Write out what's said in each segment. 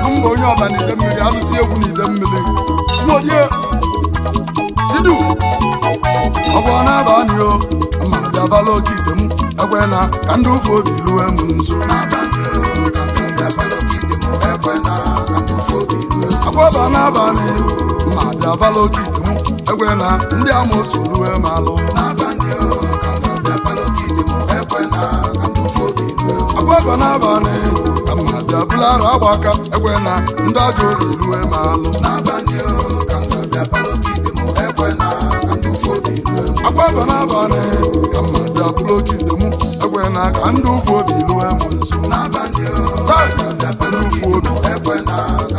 anụ mba onye ọba n'ide mmiri alụsị egwu n'ide mmiri smodie idu ọgwọ na-aba anyị o ma bịavala oke ite m ekwe na ka ndị ụfụ obi ruwe m nso agwọba n'abalị ma bịavala oke ite m ekwe na ndị amoosu ruwe m alụ agwọba n'abalị ka ma bịabula arụ agba aka ekwe na ndị ajọ obi ruwe m alụ agwọba n'abalị ka ma bịabula oke ite m ekwe na ka ndị ụfụ obi ruwe m nso Chai! ndị ụfụ obi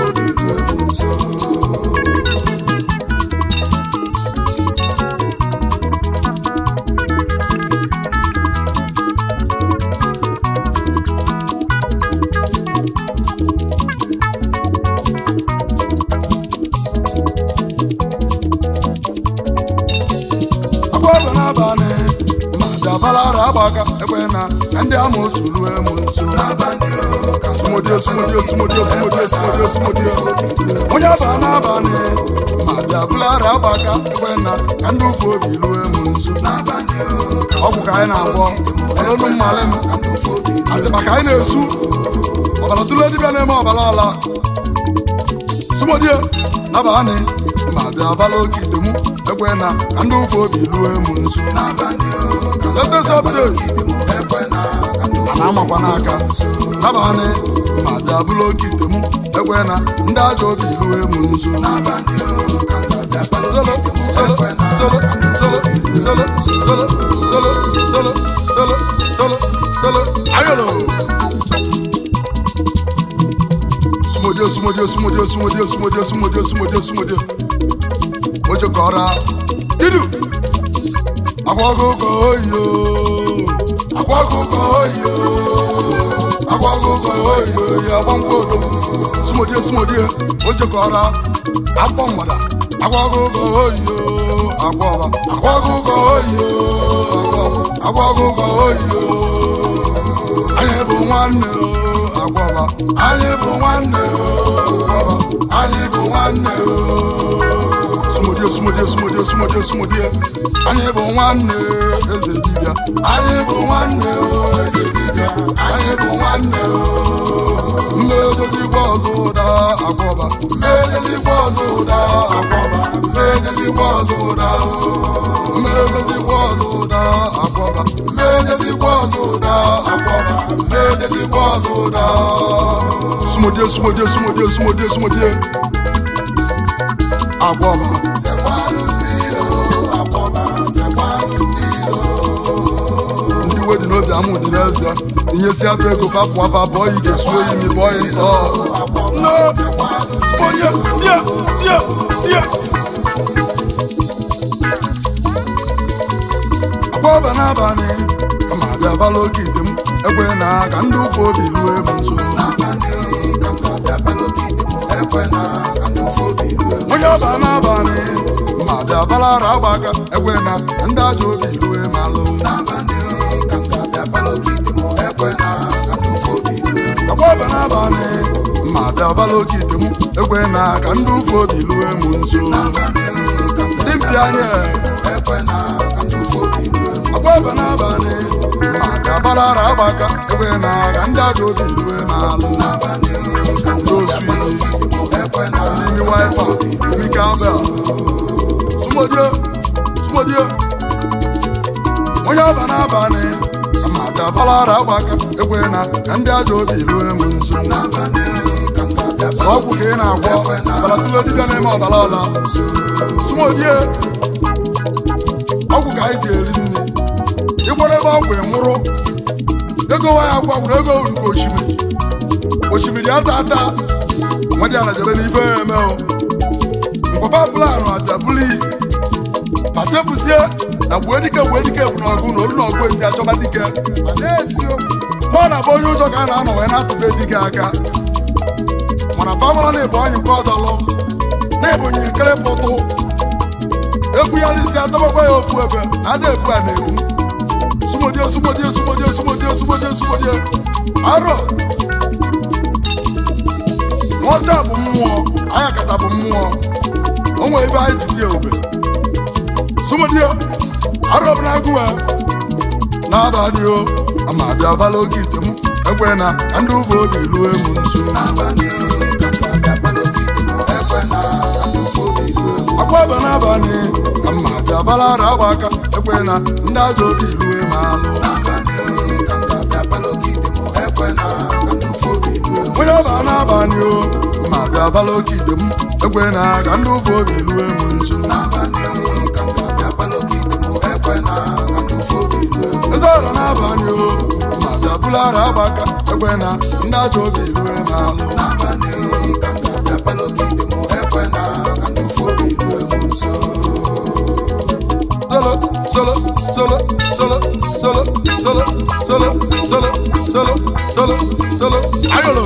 agwọba n'abalị ma bịabala arụ agba aka ekwe na ka ndị amoosu ruwe m nso sumodie sumodie sumodie sumodie sumodie sumodie onye aba n'abalị ma bịa bulara agba aka ekwe na ka ndị ụfụ obi ruwe m nso ọgwụ ka anyị na-agwọ ọlụlụ mmalị m atịkpa ka anyị na-esu ọbara tụle dibịa na-eme ọbara ala sumodie abalị ma bịa bala oke ite m ekwe na ka ndị ụfụ obi ruwe m nso latest update na amakwa n'aka nabanị ma bịa bụrụ oke ite m ekwe na ndị ajọ obi ruwe m nso Zolo, zolo, zolo, zolo, zolo, zolo, zolo, zolo, zolo, zolo, zolo, ayolo. Sumodie, sumodie, sumodie, sumodie, sumodie, sumodie, sumodie, sumodie. Oje kọra, idu. Akwagogo oyo, akwagogo oyo, akwagogo oyo, ya gbamgbodo. Sumodie, sumodie, oje kọra, akpọ mgbada. Akwagogo oyo, akwọba, akwagogo oyo, akwọba, akwagogo oyo. Anyị bụ nwanne o, akwọba, anyị bụ nwanne o, akwọba, anyị bụ nwanne o. sumodie sumodie sumodie sumodie sumodie anyị bụ nwanne eze dibịa anyị bụ nwanne o, eze dibịa anyị bụ nwanne o. mmejezigbo ọzọ ụda akwọba mmejezigbo ọzọ ụda akwọba mmejezigbo ọzọ ụda o. mmejezigbo ọzọ ụda akwọba mmejezigbo ọzọ ụda akwọba mmejezigbo ọzọ ụda sumodie sumodie sumodie sumodie sumodie akwọba ndị iwe dị n'obi amụ dị n'eze ihe si abụ ego papụ apa bụọ ya ize suo imi bụọ ya ntọ nne onye tie tie tie akwọba n'abalị kama abịa bala oke ite m ekwe na ka ndị ụfọ obi ruo m nso onye ọba n'abalị ma bịa balara agba aka ekwe na ndị ajọ obi ruo m alụ akwọba n'abalị ma bịa bala oke ite m ekwe na ka ndị ụfọ obi ruo m nso ndị mpi anya akwọba n'abalị ma bịa balara agba aka ekwe na ka ndị ajọ obi ruo m alụ ndị osu iyi n'imi wifa imi kabel sumodie sumodie onye ọba n'abalị ma ka balara agba aka ekwe na ka ndị ajọ obi ruo m nso ọgwụ ka ị na-agwọ ọbara tụle dibịa na-eme ọbara ọla sumodie ọgwụ ka anyị ji eri nri ịgbara ebe ọgwụ ịnwụrụ ego nwa ya gwagwuru ego uru ka osimiri osimiri ata ata nwadị ala jebe n'ife ya eme o ngwapa planụ abịa bụrụ iyi ma chefuzie na gbue dike gbue dike bụ n'ọgụ na olu na ọgụ esi achọba dike ma ọ na-abụ onye ụjọ ka a na-anọ wee na-atụbe dike aka mana famara na-ebu anyị nke ọdọlụ na-ebu nyekere pụtụ ekwugharịsi adọbakwa ya ofu ebe na ada ebu a na-ebu sumodie sumodie sumodie sumodie sumodie sumodie arọ ọcha bụ mmụọ anya kata bụ mmụọ o nwere ebe anyị ji tie ube sumodie arọbụ na agụwa n'abalị o ama abịa bala oge ite m ekwe na ndị ụvọ obi ruo emu nso akwaba n'abalị ama abịa bala ara agba aka ekwe na ndị ajọ obi ruo emu alụ onye ọba n'abalị o ma bịa bala oke ite m ekwe na ka ndị ụvọ obi ruo emu nso eze ọra n'abalị o ma bịa bụla ara agba aka ekwe na ndị ajọ obi ruo emu alụ solo solo solo solo solo solo solo solo solo solo solo ayolo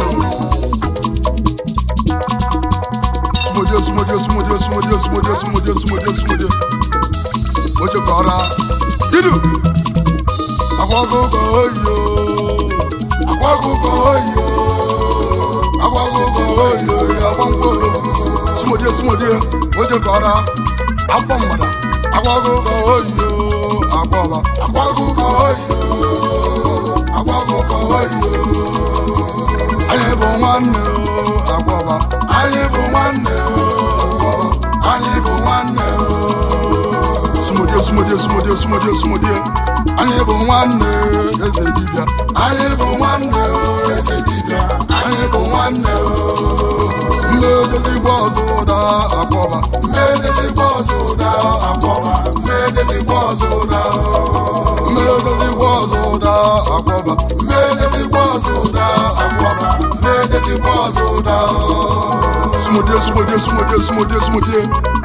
sumodio sumodio sumodio sumodio sumodio sumodio sumodio sumodio oche kọra idu akwagogo oyo akwagogo oyo akwagogo oyo akwankolo sumodio sumodio oche kọra akpọ mgbada akwagogo oyo akwọba akwagogo oyo akwagogo oyo anyị bụ nwanne o akwọba anyị bụ nwanne o akwọba anyị bụ nwanne o sumodie sumodie sumodie sumodie sumodie anyị bụ nwanne eze dibịa anyị bụ nwanne o eze dibịa anyị bụ nwanne o mmejezigbo ọzọ ụda akwọba mmejezigbo ọzọ ụda akwọba mmejezigbo ọzọ ụda mmejezigbo ọzọ ụda akwọba mmejezigbo ọzọ ụda akwọba mmejezigbo ọzọ ụda sumodie sumodie sumodie sumodie sumodie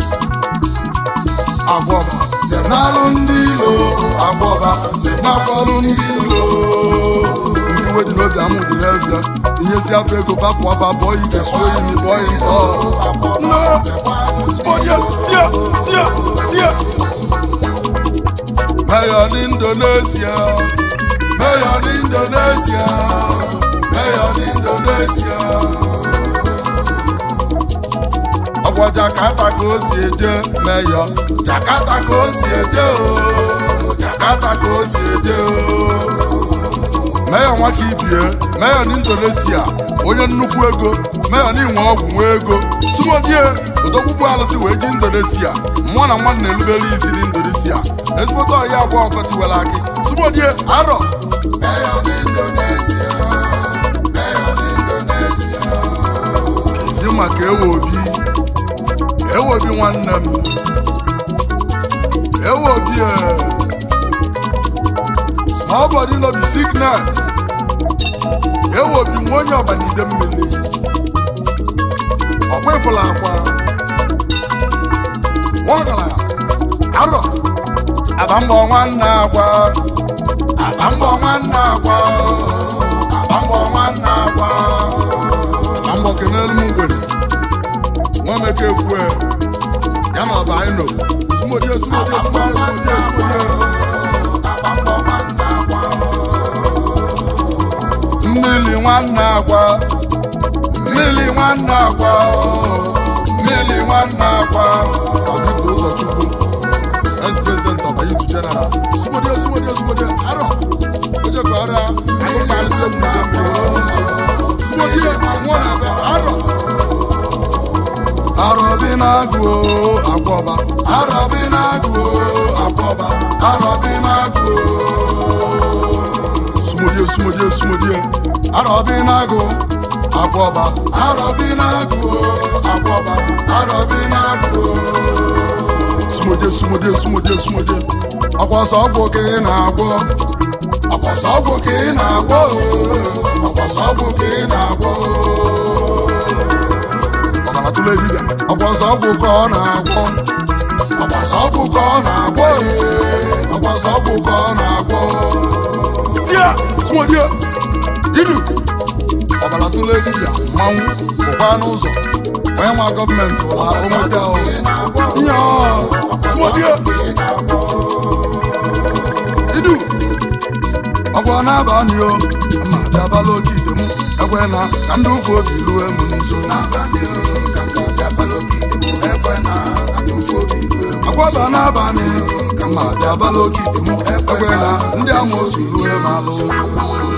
akwọba zenalụ ndị ilo akwọba zenakọlụ ndị ilo ndị iwe dị n'obi amụ dị n'eze inyesi afọ ego bapụ ọba bụọ ise suo iyi bụọ ya ite Mayor n'Indonesia Mayor n'Indonesia Mayor n'Indonesia ọgwọ Jakarta ka o si eje Mayor Jakarta ka o si eje o Jakarta ka o si eje o Mayor nwaka ibie Mayor n'Indonesia onye nnukwu ego Mayor n'inwe ọgwụ nwe ego sumodie odogbugbu alụsị wee ji Indonesia mmụọ na mmadụ na-erubere isi n'Indonesia ezigbote ọhịa abụọ ọkọtiwere akị sumodie arọ ezi maka ewe obi ewe obi nwanne m ewe obi e small body no be sickness ewe obi nwa onye ọbanide mmiri ọkwa ịfụla akwa nwagaraya arọ abambọ nwanne agwa abambọ nwanne agwa abambọ nwanne agwa abambọ kenelu m ngwere nwameke ekwue ya na ọba anyị nọ sumodie sumodie sumodie sumodie sumodie mmiri nwanne agwa mmiri nwanne agwa mmiri nwanne agwa sadiq ụzọchukwu ex-president of youth general sumodie sumodie sumodie arọ oje ka ọrịa anyị na-arịsị egwu na sumodie nwa na-abịa arọ arọbi na-agụ akwọba arọbi na-agụ akwọba arọbi na-agụ sumodie sumodie sumodie arọbi na-agụ akwọba arọbi na-agụ akwọba arọbi na-agụ sumodie sumodie sumodie sumodie ọkwọsọ ọgwụ ka ị na-agwọ ọkwọsọ ọgwụ ka ị na-agwọ ọkwọsọ ọgwụ ka ị na-agwọ ọbara tụrụ dibịa ọkwọsọ ọgwụ ka ọ na-agwọ ọkwọsọ ọgwụ ka ọ na-agwọ ọkwọsọ ọgwụ ka ọ na-agwọ tia sumodie idu ọbara tụrụ dibịa mmanwụ bụkwa n'ụzọ onye nwa gọọmenti ụla ụmụdị nye sumodie idu ọgwọ na-abalị o ma bịabala oke ite m ekwe na ka ndị ụfụ obi rue m nso akwaba n'abalị ka mma bịabala oke ite m ekwe na ndị amoosu rue m alụ